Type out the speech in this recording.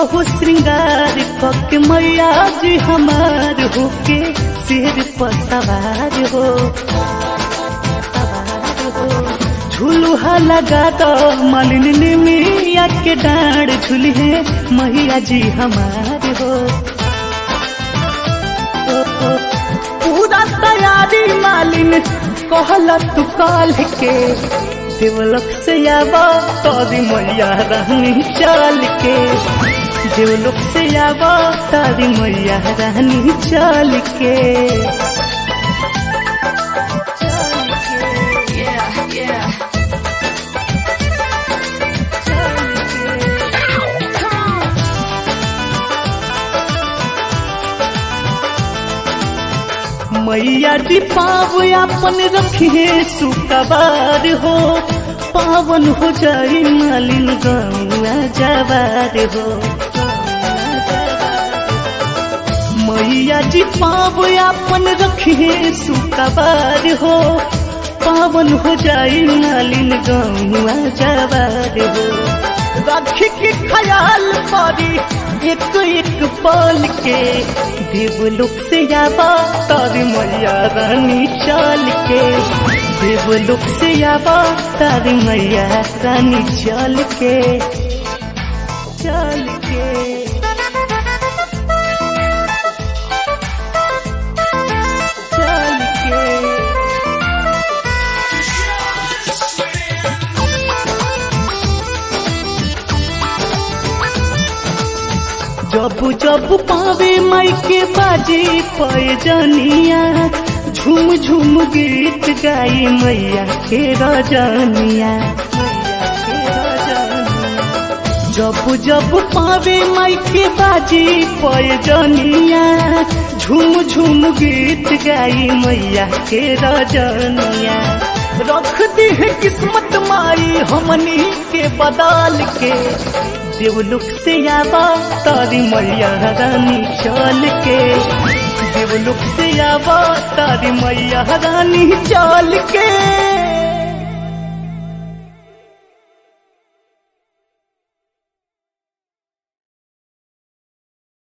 हो श्रृंगार पक मैया जी हमार होके सिर पर सवार हो सवार हो झुलुहा लगा दो मालिन ने मिया के डांड झुले मैया जी हमार हो ओ, ओ, पूरा तैयारी मालिन कहला तू काल के देवलोक से आवा तारी मैया रानी चाल के देवलोक से आवा तारी मैया रानी चाल के Yeah, yeah. मैया जी पाव अपन रखिए सुकबार हो पावन हो जाई मालिन गौआ जवार हो मैया जी पाव अपन रखिए सुकबार हो पावन हो जाई मालिन गौआ जवार हो राखी के ख्याल परी एक एक पल के देवलोक से आवा तारी मैया रानी चाल के देवलोक से आवा तारी मैया रानी चाल के चाल के चाल के जब जब पावे माई के बाजी पैजनिया झूम झूम गीत गाई मैया के रजनिया जब जब पावे माई के बाजी पैजनिया झूम झूम गीत गाई मैया के रजनिया रख दी है किस्मत माई हमनी के बदल के देवलोक से आवा तारी मैया रानी चल के देवलोक से आवा तारी मैया रानी चल के